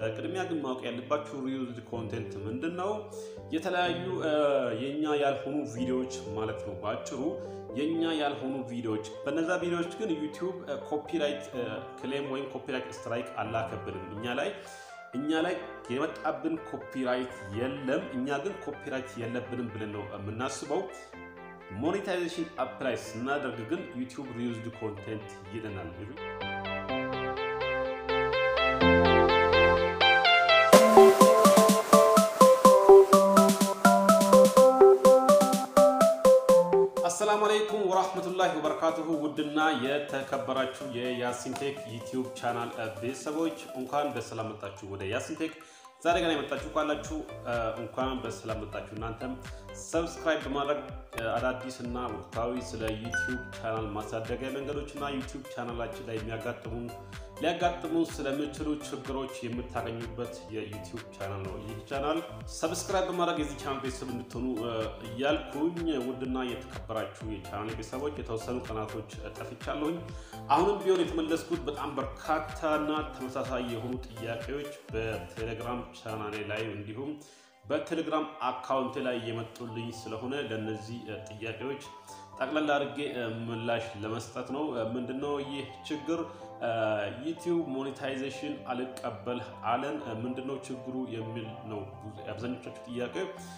ቅድሚያ ግን ማወቅ ያለባችሁ ሪዩዝድ ኮንቴንት ምንድን ነው? የተለያዩ የኛ ያልሆኑ ቪዲዮዎች ማለት ነው። በአጭሩ የኛ ያልሆኑ ቪዲዮዎች። በነዛ ቪዲዮዎች ግን ዩቲዩብ ኮፒራይት ክሌም ወይም ኮፒራይት ስትራይክ አላከብንም እኛ ላይ እኛ ላይ የመጣብን ኮፒራይት የለም። እኛ ግን ኮፒራይት የለብንም ብለን ነው የምናስበው። ሞኔታይዜሽን አፕላይ ስናደርግ ግን ዩቲዩብ ሪዩዝድ ኮንቴንት ይለናል። አሰላሙ አለይኩም ወራህመቱላሂ ወበረካቱሁ። ውድና የተከበራችሁ የያሲንቴክ ዩቲዩብ ቻናል ቤተሰቦች እንኳን በሰላም መጣችሁ ወደ ያሲንቴክ። ዛሬ ገና የመጣችሁ ካላችሁ እንኳን በሰላም መጣችሁ። እናንተም ሰብስክራይብ በማድረግ አዳዲስ እና ወቅታዊ ስለ ዩቲዩብ ቻናል ማሳደጊያ መንገዶች እና ዩቲዩብ ቻናላችን ላይ የሚያጋጥሙን ሊያጋጥሙን ስለሚችሉ ችግሮች የምታገኙበት የዩቲዩብ ቻናል ነው። ይህ ቻናል ሰብስክራይብ በማድረግ የዚህ ቻናል ቤተሰብ እንድትሆኑ እያልኩኝ ውድና የተከበራችሁ የቻናል ቤተሰቦች የተወሰኑ ቀናቶች ጠፍቻለሁኝ። አሁንም ቢሆን የተመለስኩት በጣም በርካታና ተመሳሳይ የሆኑ ጥያቄዎች በቴሌግራም ቻናሌ ላይ እንዲሁም በቴሌግራም አካውንት ላይ የመጡልኝ ስለሆነ ለእነዚህ ጥያቄዎች ጠቅላላ አድርጌ ምላሽ ለመስጠት ነው። ምንድነው ይህ ችግር? ዩቲዩብ ሞኔታይዜሽን አልቀበል አለን። ምንድነው ችግሩ የሚል ነው የአብዛኞቻችሁ ጥያቄ።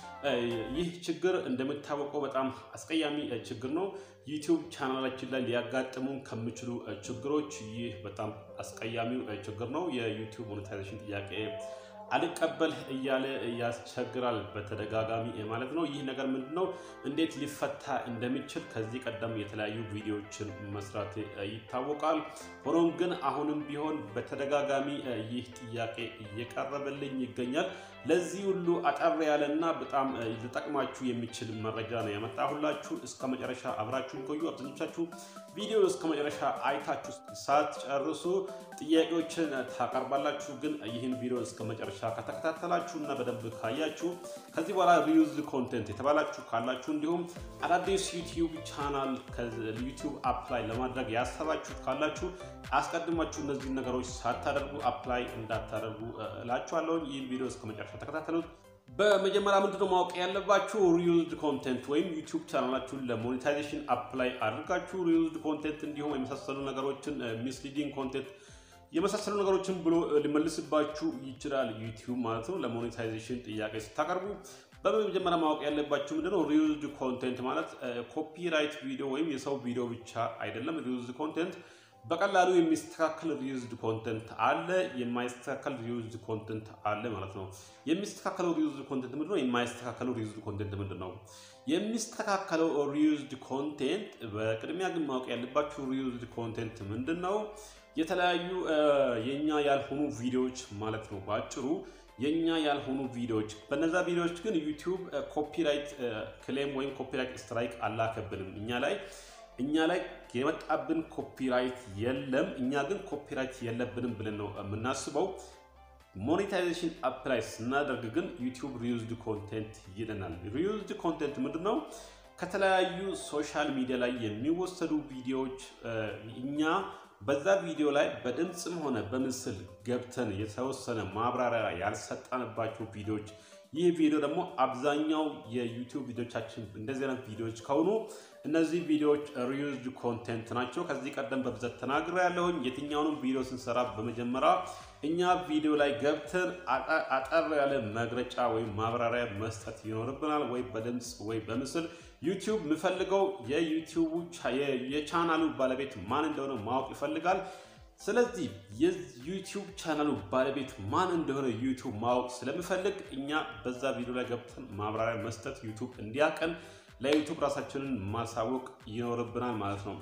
ይህ ችግር እንደሚታወቀው በጣም አስቀያሚ ችግር ነው። ዩቲዩብ ቻናላችን ላይ ሊያጋጥሙን ከሚችሉ ችግሮች ይህ በጣም አስቀያሚው ችግር ነው። የዩቲዩብ ሞኔታይዜሽን ጥያቄ አልቀበል እያለ ያስቸግራል በተደጋጋሚ ማለት ነው። ይህ ነገር ምንድነው እንዴት ሊፈታ እንደሚችል ከዚህ ቀደም የተለያዩ ቪዲዮዎችን መስራት ይታወቃል። ሆኖም ግን አሁንም ቢሆን በተደጋጋሚ ይህ ጥያቄ እየቀረበልኝ ይገኛል። ለዚህ ሁሉ አጠር ያለና በጣም ሊጠቅማችሁ የሚችል መረጃ ነው ያመጣሁላችሁ። እስከ መጨረሻ አብራችሁን ቆዩ። አብዛኞቻችሁ ቪዲዮ እስከ መጨረሻ አይታችሁ ሳትጨርሱ ጥያቄዎችን ታቀርባላችሁ። ግን ይህን ቪዲዮ እስከ መጨረሻ ከተከታተላችሁ እና በደንብ ካያችሁ ከዚህ በኋላ ሪዩዝድ ኮንቴንት የተባላችሁ ካላችሁ እንዲሁም አዳዲስ ዩቲዩብ ቻናል ዩቲዩብ አፕላይ ለማድረግ ያሰባችሁ ካላችሁ አስቀድማችሁ እነዚህን ነገሮች ሳታደርጉ አፕላይ እንዳታደርጉ እላችኋለሁ። ይህን ቪዲዮ እስከ መጨረሻ ተከታተሉት። በመጀመሪያ ምንድነው ማወቅ ያለባችሁ ሪዩዝድ ኮንቴንት ወይም ዩቲዩብ ቻናላችሁን ለሞኔታይዜሽን አፕላይ አድርጋችሁ ሪዩዝድ ኮንቴንት እንዲሁም የመሳሰሉ ነገሮችን ሚስሊዲንግ ኮንቴንት የመሳሰሉ ነገሮችን ብሎ ሊመልስባችሁ ይችላል ዩቲዩብ ማለት ነው። ለሞኔታይዜሽን ጥያቄ ስታቀርቡ በመጀመሪያ ማወቅ ያለባችሁ ምንድነው ሪዩዝድ ኮንቴንት ማለት ኮፒራይት ቪዲዮ ወይም የሰው ቪዲዮ ብቻ አይደለም። ሪዩዝድ ኮንቴንት በቀላሉ የሚስተካከል ሪዩዝድ ኮንቴንት አለ፣ የማይስተካከል ሪዩዝድ ኮንቴንት አለ ማለት ነው። የሚስተካከለው ሪዩዝድ ኮንቴንት ምንድነው? የማይስተካከለው ሪዩዝድ ኮንቴንት ምንድን ነው? የሚስተካከለው ሪዩዝድ ኮንቴንት በቅድሚያ ግን ማወቅ ያለባችሁ ሪዩዝድ ኮንቴንት ምንድን ነው? የተለያዩ የኛ ያልሆኑ ቪዲዮዎች ማለት ነው። በአጭሩ የኛ ያልሆኑ ቪዲዮዎች። በነዛ ቪዲዮዎች ግን ዩቲዩብ ኮፒራይት ክሌም ወይም ኮፒራይት ስትራይክ አላከብንም እኛ ላይ እኛ ላይ የመጣብን ኮፒራይት የለም። እኛ ግን ኮፒራይት የለብንም ብለን ነው የምናስበው። ሞኔታይዜሽን አፕላይ ስናደርግ ግን ዩቲዩብ ሪዩዝድ ኮንቴንት ይለናል። ሪዩዝድ ኮንቴንት ምንድን ነው? ከተለያዩ ሶሻል ሚዲያ ላይ የሚወሰዱ ቪዲዮዎች እኛ በዛ ቪዲዮ ላይ በድምፅም ሆነ በምስል ገብተን የተወሰነ ማብራሪያ ያልሰጠንባቸው ቪዲዮዎች ይህ ቪዲዮ ደግሞ አብዛኛው የዩቲዩብ ቪዲዮቻችን እንደዚህ አይነት ቪዲዮዎች ከሆኑ እነዚህ ቪዲዮዎች ሪዩዝድ ኮንቴንት ናቸው። ከዚህ ቀደም በብዛት ተናግሬ ያለሁኝ የትኛውንም ቪዲዮ ስንሰራ በመጀመሪያ እኛ ቪዲዮ ላይ ገብተን አጠር ያለ መግለጫ ወይም ማብራሪያ መስጠት ይኖርብናል፣ ወይ በድምፅ ወይ በምስል። ዩቲዩብ የሚፈልገው የዩቲዩቡ የቻናሉ ባለቤት ማን እንደሆነ ማወቅ ይፈልጋል። ስለዚህ የዩቲዩብ ቻናሉ ባለቤት ማን እንደሆነ ዩቲዩብ ማወቅ ስለሚፈልግ እኛ በዛ ቪዲዮ ላይ ገብተን ማብራሪያ መስጠት ዩቲዩብ እንዲያቀን ለዩቲዩብ ራሳችንን ማሳወቅ ይኖርብናል ማለት ነው።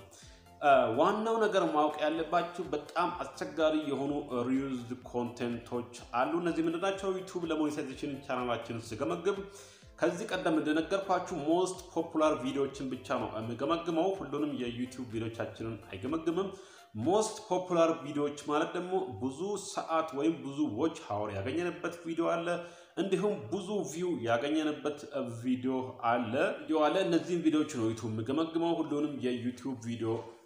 ዋናው ነገር ማወቅ ያለባችሁ በጣም አስቸጋሪ የሆኑ ሪዩዝድ ኮንቴንቶች አሉ። እነዚህ ምንድናቸው? ዩቲዩብ ለሞኔታይዜሽን ቻናላችንን ስገመግብ ከዚህ ቀደም እንደነገርኳችሁ ሞስት ፖፑላር ቪዲዮዎችን ብቻ ነው የሚገመግመው። ሁሉንም የዩቲዩብ ቪዲዮቻችንን አይገመግምም። ሞስት ፖፑላር ቪዲዮዎች ማለት ደግሞ ብዙ ሰዓት ወይም ብዙ ዎች ሀወር ያገኘንበት ቪዲዮ አለ። እንዲሁም ብዙ ቪው ያገኘንበት ቪዲዮ አለ ቪዲዮ አለ። እነዚህም ቪዲዮዎች ነው ዩቱብ የሚገመግመው። ሁሉንም የዩቲዩብ ቪዲዮ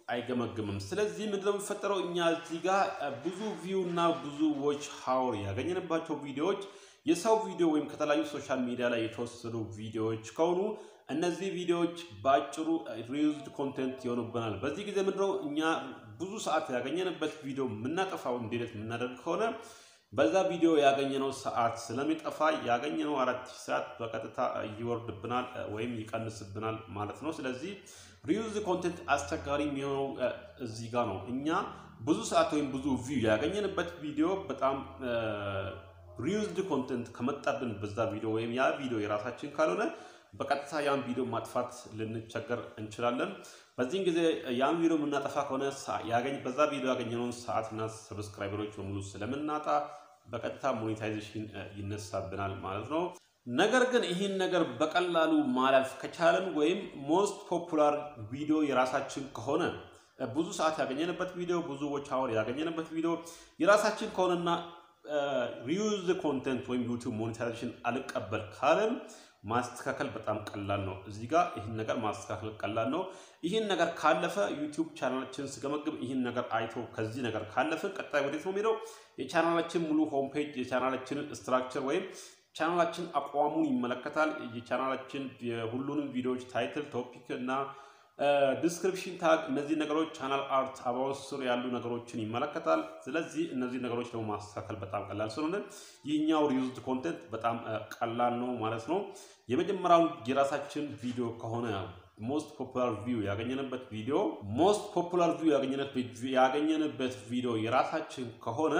አይገመግምም። ስለዚህ ምንድነው የሚፈጠረው? እኛ እዚህ ጋር ብዙ ቪው እና ብዙ ዎች ሀውር ያገኘንባቸው ቪዲዮዎች የሰው ቪዲዮ ወይም ከተለያዩ ሶሻል ሚዲያ ላይ የተወሰዱ ቪዲዮዎች ከሆኑ እነዚህ ቪዲዮዎች በአጭሩ ሪዩዝድ ኮንቴንት ይሆኑብናል። በዚህ ጊዜ ምንድነው እኛ ብዙ ሰዓት ያገኘንበት ቪዲዮ የምናጠፋው እንዴት የምናደርግ ከሆነ በዛ ቪዲዮ ያገኘነው ሰዓት ስለሚጠፋ ያገኘነው አራት ሺህ ሰዓት በቀጥታ ይወርድብናል ወይም ይቀንስብናል ማለት ነው። ስለዚህ ሪዩዝ ኮንቴንት አስቸጋሪ የሚሆነው እዚህ ጋር ነው። እኛ ብዙ ሰዓት ወይም ብዙ ቪው ያገኘንበት ቪዲዮ በጣም ሪዩዝድ ኮንቴንት ከመጣብን በዛ ቪዲዮ ወይም ያ ቪዲዮ የራሳችን ካልሆነ በቀጥታ ያን ቪዲዮ ማጥፋት ልንቸገር እንችላለን። በዚህን ጊዜ ያን ቪዲዮ የምናጠፋ ከሆነ በዛ ቪዲዮ ያገኘነውን ሰዓትና ሰብስክራይበሮች በሙሉ ስለምናጣ በቀጥታ ሞኔታይዜሽን ይነሳብናል ማለት ነው። ነገር ግን ይህን ነገር በቀላሉ ማለፍ ከቻለን ወይም ሞስት ፖፑላር ቪዲዮ የራሳችን ከሆነ ብዙ ሰዓት ያገኘንበት ቪዲዮ ብዙ ዎች አወር ያገኘንበት ቪዲዮ የራሳችን ከሆነና ሪዩዝ ኮንቴንት ወይም ዩቲዩብ ሞኔታይዜሽን አልቀበል ካለን ማስተካከል በጣም ቀላል ነው። እዚህ ጋር ይህን ነገር ማስተካከል ቀላል ነው። ይህን ነገር ካለፈ ዩቲዩብ ቻናላችን ስገመግም ይህን ነገር አይቶ ከዚህ ነገር ካለፍን ቀጣይ ወዴት ነው የሚሄደው? የቻናላችን ሙሉ ሆም ፔጅ የቻናላችንን ስትራክቸር ወይም ቻናላችን አቋሙን ይመለከታል። የቻናላችን የሁሉንም ቪዲዮዎች ታይትል፣ ቶፒክ እና ዲስክሪፕሽን ታግ፣ እነዚህ ነገሮች ቻናል አርት አባውት ስር ያሉ ነገሮችን ይመለከታል። ስለዚህ እነዚህ ነገሮች ደግሞ ማስተካከል በጣም ቀላል ስለሆነ ይህኛው ሪዩዝድ ኮንቴንት በጣም ቀላል ነው ማለት ነው። የመጀመሪያውን የራሳችን ቪዲዮ ከሆነ ሞስት ፖፑላር ቪው ያገኘንበት ቪዲዮ ሞስት ፖፑላር ቪው ያገኘንበት ቪዲዮ የራሳችን ከሆነ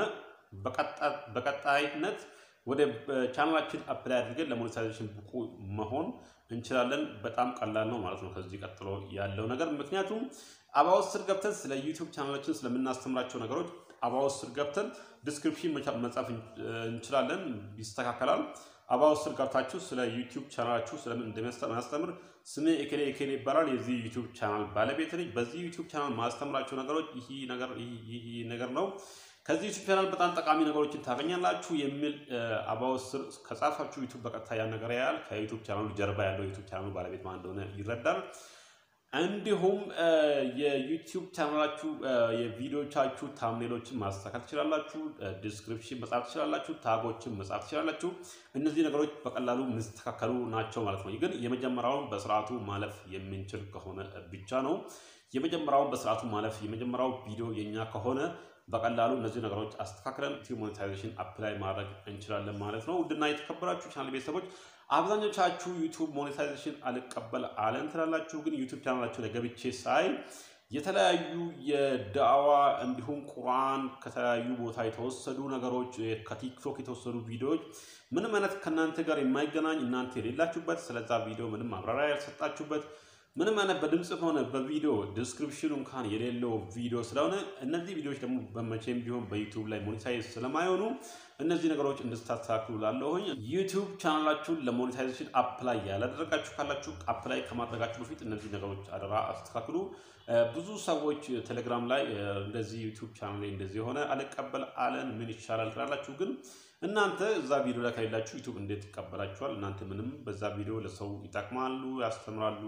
በቀጣይነት ወደ ቻናላችን አፕላይ አድርገን ለሞኔታይዜሽን ብቁ መሆን እንችላለን። በጣም ቀላል ነው ማለት ነው ከዚህ ቀጥሎ ያለው ነገር። ምክንያቱም አባውት ስር ገብተን ስለ ዩቲዩብ ቻናላችን ስለምናስተምራቸው ነገሮች አባውት ስር ገብተን ዲስክሪፕሽን መጻፍ እንችላለን፣ ይስተካከላል። አባውት ስር ገብታችሁ ስለ ዩቲዩብ ቻናላችሁ ስለምን እንደሚያስተምር ስሜ ኤኬሌ ኤኬሌ ይባላል። የዚህ ዩቲዩብ ቻናል ባለቤት ነኝ። በዚህ ዩቲዩብ ቻናል ማስተምራቸው ነገሮች ይህ ነገር ይህ ነገር ነው ከዚህ ዩቱብ ቻናል በጣም ጠቃሚ ነገሮችን ታገኛላችሁ የሚል አባውት ስር ከጻፋችሁ ዩቱብ በቀጥታ ያን ነገር ያያል። ከዩቱብ ቻናሉ ጀርባ ያለው ዩቱብ ቻናሉ ባለቤት ማን እንደሆነ ይረዳል። እንዲሁም የዩቲዩብ ቻናላችሁ የቪዲዮቻችሁ ታምኔሎችን ማስተካከል ትችላላችሁ። ዲስክሪፕሽን መጻፍ ትችላላችሁ። ታጎችን መጻፍ ትችላላችሁ። እነዚህ ነገሮች በቀላሉ የሚስተካከሉ ናቸው ማለት ነው። ግን የመጀመሪያውን በስርዓቱ ማለፍ የምንችል ከሆነ ብቻ ነው። የመጀመሪያውን በስርዓቱ ማለፍ የመጀመሪያው ቪዲዮ የኛ ከሆነ በቀላሉ እነዚህ ነገሮች አስተካክለን ዩቲዩብ ሞኔታይዜሽን አፕላይ ማድረግ እንችላለን ማለት ነው። ውድና የተከበራችሁ ቻናል ቤተሰቦች አብዛኞቻችሁ ዩቲዩብ ሞኔታይዜሽን አልቀበል አለን ትላላችሁ። ግን ዩቲዩብ ቻናላችሁ ላይ ገብቼ ሳይ የተለያዩ የዳዋ እንዲሁም ቁርአን ከተለያዩ ቦታ የተወሰዱ ነገሮች ከቲክቶክ የተወሰዱ ቪዲዮዎች ምንም አይነት ከእናንተ ጋር የማይገናኝ እናንተ የሌላችሁበት ስለዛ ቪዲዮ ምንም ማብራሪያ ያልሰጣችሁበት ምንም አይነት በድምፅ ሆነ በቪዲዮ ዲስክሪፕሽኑ እንኳን የሌለው ቪዲዮ ስለሆነ እነዚህ ቪዲዮዎች ደግሞ በመቼም ቢሆን በዩቲዩብ ላይ ሞኔታይዝ ስለማይሆኑ እነዚህ ነገሮች እንድታስተካክሉ ላለሁኝ ዩቲዩብ ቻናላችሁን ለሞኔታይዜሽን አፕላይ ያላደረጋችሁ ካላችሁ አፕላይ ከማድረጋችሁ በፊት እነዚህ ነገሮች አደራ አስተካክሉ። ብዙ ሰዎች ቴሌግራም ላይ እንደዚህ ዩቲዩብ ቻናል ላይ እንደዚህ የሆነ አልቀበል አለን ምን ይሻላል ትላላችሁ ግን እናንተ እዛ ቪዲዮ ላይ ከሌላችሁ ዩቱብ እንዴት ይቀበላችኋል? እናንተ ምንም በዛ ቪዲዮ ለሰው ይጠቅማሉ፣ ያስተምራሉ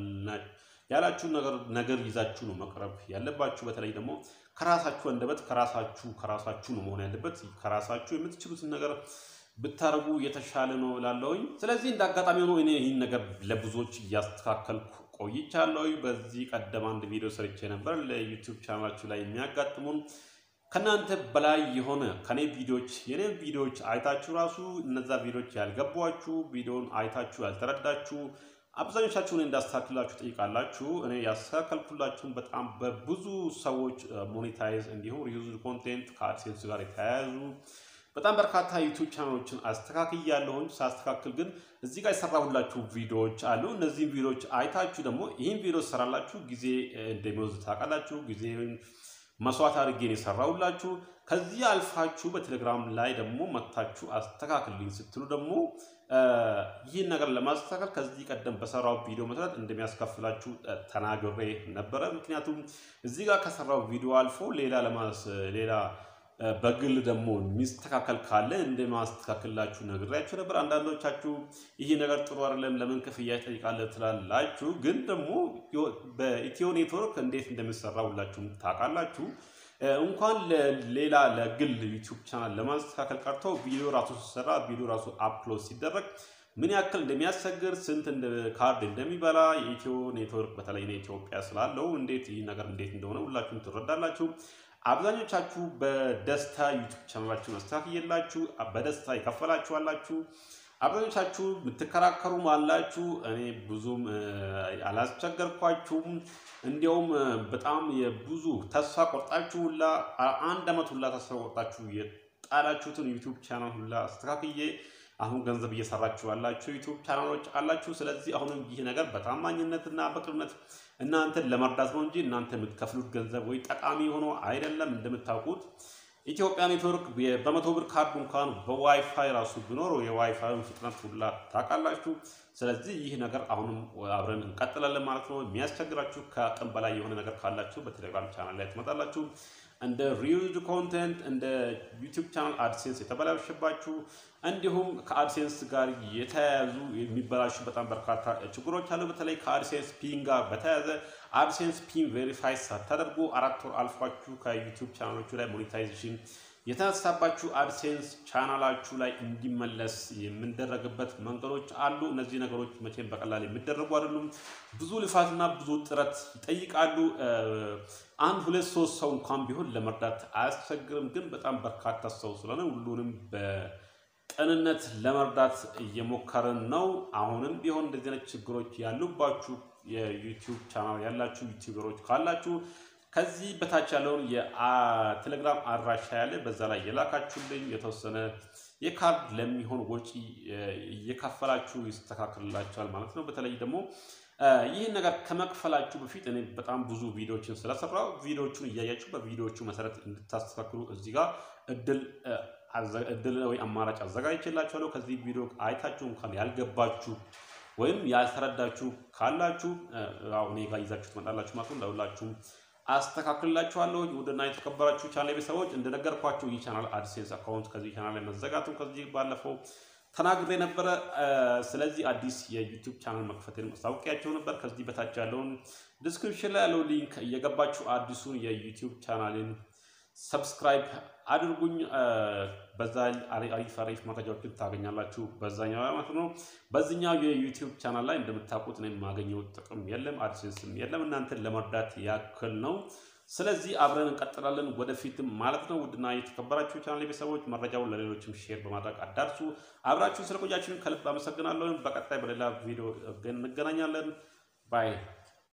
ያላችሁ ነገር ይዛችሁ ነው መቅረብ ያለባችሁ። በተለይ ደግሞ ከራሳችሁ አንደበት ከራሳችሁ ከራሳችሁ ነው መሆን ያለበት። ከራሳችሁ የምትችሉትን ነገር ብታደርጉ የተሻለ ነው እላለሁኝ። ስለዚህ እንደ አጋጣሚ ሆኖ እኔ ይህን ነገር ለብዙዎች እያስተካከልኩ ቆይቻለሁ። በዚህ ቀደም አንድ ቪዲዮ ሰርቼ ነበር ለዩቲዩብ ቻናላችሁ ላይ የሚያጋጥሙን ከእናንተ በላይ የሆነ ከኔ ቪዲዮዎች የኔ ቪዲዮዎች አይታችሁ ራሱ እነዛ ቪዲዮዎች ያልገቧችሁ ቪዲዮን አይታችሁ ያልተረዳችሁ አብዛኞቻችሁ እኔ እንዳስተካክላችሁ ጠይቃላችሁ። እኔ ያስተካከልኩላችሁን በጣም በብዙ ሰዎች ሞኔታይዝ እንዲሁም ሪዩዝድ ኮንቴንት ከአድሴንስ ጋር የተያያዙ በጣም በርካታ ዩቱብ ቻናሎችን አስተካክያለሁኝ። ሳስተካክል ግን እዚህ ጋር የሰራሁላችሁ ቪዲዮዎች አሉ። እነዚህም ቪዲዮዎች አይታችሁ ደግሞ ይህን ቪዲዮ ሰራላችሁ ጊዜ እንደሚወስድ ታውቃላችሁ። ጊዜ መስዋዕት አድርጌን የሰራሁላችሁ ከዚህ አልፋችሁ በቴሌግራም ላይ ደግሞ መታችሁ አስተካክልኝ ስትሉ ደግሞ ይህን ነገር ለማስተካከል ከዚህ ቀደም በሰራው ቪዲዮ መሰረት እንደሚያስከፍላችሁ ተናግሬ ነበረ። ምክንያቱም እዚህ ጋር ከሰራው ቪዲዮ አልፎ ሌላ ለማስ ሌላ በግል ደግሞ የሚስተካከል ካለ እንደማስተካከላችሁ ነግሬያችሁ ነበር። አንዳንዶቻችሁ ይህ ነገር ጥሩ አይደለም፣ ለምን ክፍያ ይጠይቃል ትላላችሁ። ግን ደግሞ በኢትዮ ኔትወርክ እንዴት እንደሚሰራ ሁላችሁም ታውቃላችሁ። እንኳን ሌላ ለግል ዩቲዩብ ቻናል ለማስተካከል ቀርቶ ቪዲዮ ራሱ ሲሰራ ቪዲዮ ራሱ አፕሎድ ሲደረግ ምን ያክል እንደሚያስቸግር ስንት ካርድ እንደሚበላ የኢትዮ ኔትወርክ በተለይ ኢትዮጵያ ስላለው እንዴት ይህ ነገር እንዴት እንደሆነ ሁላችሁም ትረዳላችሁ። አብዛኞቻችሁ በደስታ ዩቲዩብ ቻናላችሁን አስተካክየላችሁ በደስታ ይከፈላችሁ አላችሁ። አብዛኞቻችሁ የምትከራከሩም አላችሁ። እኔ ብዙም አላስቸገርኳችሁም። እንዲያውም በጣም የብዙ ተስፋ ቆርጣችሁ ሁላ አንድ ዓመት ሁላ ተስፋ ቆርጣችሁ የጣላችሁትን ዩቲዩብ ቻናል ሁላ አስተካክዬ አሁን ገንዘብ እየሰራችሁ ያላችሁ ዩቲዩብ ቻናሎች አላችሁ። ስለዚህ አሁንም ይህ ነገር በታማኝነትና በቅንነት እናንተን ለመርዳት ነው እንጂ እናንተ የምትከፍሉት ገንዘብ ወይ ጠቃሚ ሆኖ አይደለም። እንደምታውቁት ኢትዮጵያ ኔትወርክ በመቶ ብር ካርድ እንኳን በዋይፋይ ራሱ ቢኖረው የዋይፋይን ፍጥነት ሁላ ታውቃላችሁ። ስለዚህ ይህ ነገር አሁንም አብረን እንቀጥላለን ማለት ነው። የሚያስቸግራችሁ ከአቅም በላይ የሆነ ነገር ካላችሁ በቴሌግራም ቻናል ላይ ትመጣላችሁ። እንደ ሪዩዝድ ኮንቴንት እንደ ዩቲዩብ ቻናል አድሴንስ የተበላሸባችሁ እንዲሁም ከአድሴንስ ጋር የተያያዙ የሚበላሹ በጣም በርካታ ችግሮች አሉ። በተለይ ከአድሴንስ ፒን ጋር በተያያዘ አድሴንስ ፒን ቬሪፋይ ሳታደርጉ አራት ወር አልፏችሁ ከዩቲዩብ ቻናሎቹ ላይ ሞኔታይዜሽን የተነሳባችሁ አድሴንስ ቻናላችሁ ላይ እንዲመለስ የምንደረግበት መንገዶች አሉ። እነዚህ ነገሮች መቼም በቀላል የሚደረጉ አይደሉም። ብዙ ልፋትና ብዙ ጥረት ይጠይቃሉ። አንድ ሁለት ሶስት ሰው እንኳን ቢሆን ለመርዳት አያስቸግርም። ግን በጣም በርካታ ሰው ስለሆነ ሁሉንም በቅንነት ለመርዳት እየሞከርን ነው። አሁንም ቢሆን እንደዚህ አይነት ችግሮች ያሉባችሁ የዩቲዩብ ቻናል ያላችሁ ዩቲዩበሮች ካላችሁ ከዚህ በታች ያለውን የቴሌግራም አድራሻ ያለ በዛ ላይ የላካችሁልኝ የተወሰነ የካርድ ለሚሆን ወጪ እየከፈላችሁ ይስተካከልላችኋል ማለት ነው። በተለይ ደግሞ ይህን ነገር ከመክፈላችሁ በፊት እኔ በጣም ብዙ ቪዲዮዎችን ስለሰራው ቪዲዮዎቹን እያያችሁ በቪዲዮዎቹ መሰረት እንድታስተካክሉ እዚህ ጋር እድል እድል ወይ አማራጭ አዘጋጅቼላችኋለሁ። ከዚህ ቪዲዮ አይታችሁ እንኳን ያልገባችሁ ወይም ያልተረዳችሁ ካላችሁ እኔ ጋር ይዛችሁ ትመጣላችሁ ማለት ነው። ለሁላችሁም አስተካክልላችኋለሁ። ውድና የተከበራችሁ ቻናል ቤተሰቦች እንደነገርኳችሁ ይህ ቻናል አድሴንስ አካውንት ከዚህ ቻናል ላይ መዘጋቱን ከዚህ ባለፈው ተናግሬ ነበረ። ስለዚህ አዲስ የዩቲዩብ ቻናል መክፈቴን ማስታወቂያቸው ነበር። ከዚህ በታች ያለውን ዲስክሪፕሽን ላይ ያለው ሊንክ እየገባችሁ አዲሱን የዩቲዩብ ቻናልን ሰብስክራይብ አድርጉኝ። በዛ አሪፍ አሪፍ መረጃዎችን ታገኛላችሁ በዛኛው ማለት ነው። በዚህኛው የዩቲዩብ ቻናል ላይ እንደምታውቁት ነው የማገኘው ጥቅም የለም፣ አድሴንስም የለም። እናንተን ለመርዳት ያክል ነው። ስለዚህ አብረን እንቀጥላለን ወደፊትም ማለት ነው። ውድና የተከበራችሁ ቻናል ቤተሰቦች መረጃውን ለሌሎችም ሼር በማድረግ አዳርሱ። አብራችሁ ስለቆያችሁን ከልብ አመሰግናለሁ። በቀጣይ በሌላ ቪዲዮ እንገናኛለን። ባይ